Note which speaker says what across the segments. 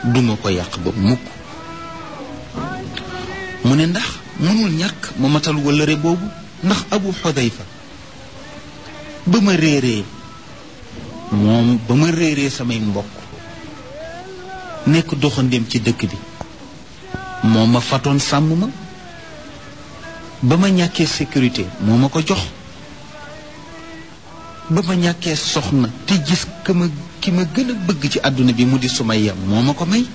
Speaker 1: duma ko yàq ba mukk mu ne ndax mënul ñàkk ma matal wëllëre boobu ndax abu xudayfa ba ma réeree moom ba ma réeree samay mbokk nekk doxandéem ci dëkk bi moo ma fatoon sàmm ma ba ma ñàkkee sécurité moo ma ko jox ba ma ñàkkee soxna te gis ka ma ki ma gën a bëgg ci àdduna bi mu di Sumayya moo ma ko may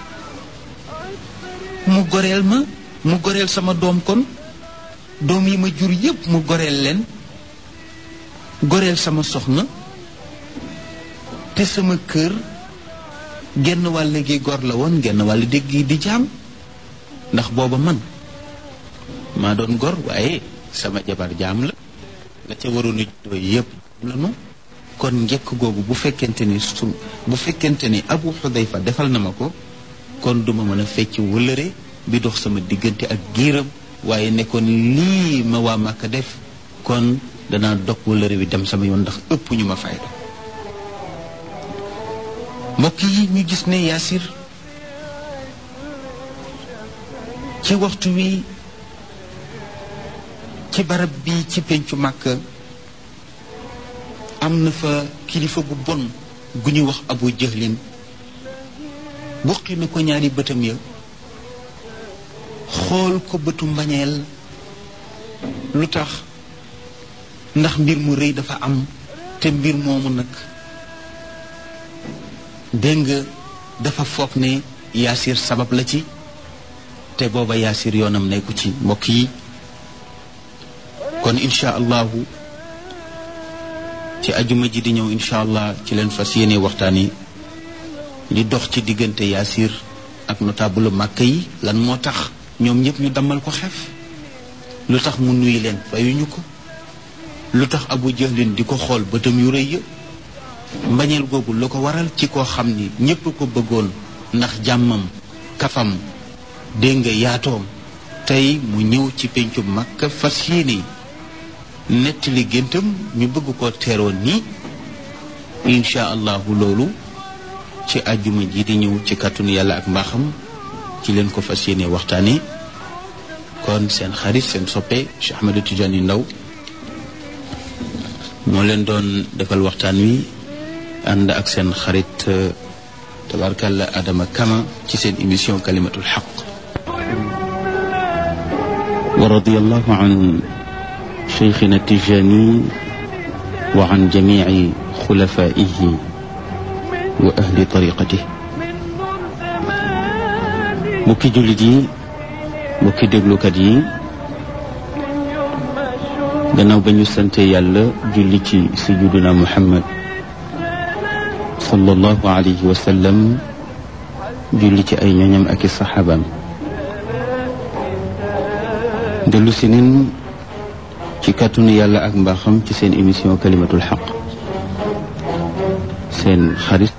Speaker 1: mu goreel ma mu goreel sama doom kon doom yi ma jur yépp mu goreel leen goreel sama soxna te sama kër genn wàll gi gor la woon genn wàll dégg gi di jaam ndax booba man maa doon gor waaye sama jabar jaam la la ca waroon a juddoo yépp la nu kon njëkk googu bu fekkente ni su bu fekkente ni abu xudayfa defal na ma ko kon duma mën a fecc wëllëre bi dox sama diggante ak giiram waaye nekkoon lii ma waa Màkka def kon danaa dog wëllëre bi dem sama yoon ndax ëpp ñu ma fayda mbokk yi ñu gis ne yaasir ci waxtu wi ci barab bi ci pencu Màkka am na fa kilifa gu bon gu ñuy wax abu jëhlin buqi na ko ñaari bëtam ya xool ko bëtu mbañeel lu tax ndax mbir mu rëy dafa am te mbir moomu nag dégg nga dafa foog ne yaasir sabab la ci te booba yaasir yoonam nekku ci mbokk yi kon incha allahu ci ajuma ji di ñëw incha allah ci leen fas yéene waxtaan yi li dox ci diggante yaasir ak notable màkk yi lan moo tax ñoom ñëpp ñu dammal ko xef lu tax mu nuyu leen fayuñu ko lu tax abu jahlin di ko xool bëtam yu rëy ya mbañeel googu lu ko waral ci koo xam ni ñépp ko bëggoon ndax jàmmam kafam dégg nga yaatoom tey mu ñëw ci pencu Makka fas yéene nettali géntam ñu bëgg ko teeroo nii incha allahu loolu ci àjjuma ji di ñëw ci kàttanu yàlla ak mbaaxam ci leen ko fas yéene waxtaane kon seen xarit seen soppe Cheikh Ahmadou Tidiane Ndaw moo leen doon defal waxtaan wi ànd ak seen xarit tabarkalla Adama Kama ci seen émission kalimatul xaq wa radiyallahu an cheikhina Tijani wa an jamici xulafaihi wa ahli tariqatih mbokki jullit yi mbokki déglukat yi gannaaw ba ñu sante yàlla julli ci sayyiduna Muhammad sallallahu alayhi wa sallam julli ci ay ñoñam ak i saxaabaam dellu si nin ci kàttanu yàlla ak mbaaxam ci seen émission kalimatul xaq seen xarit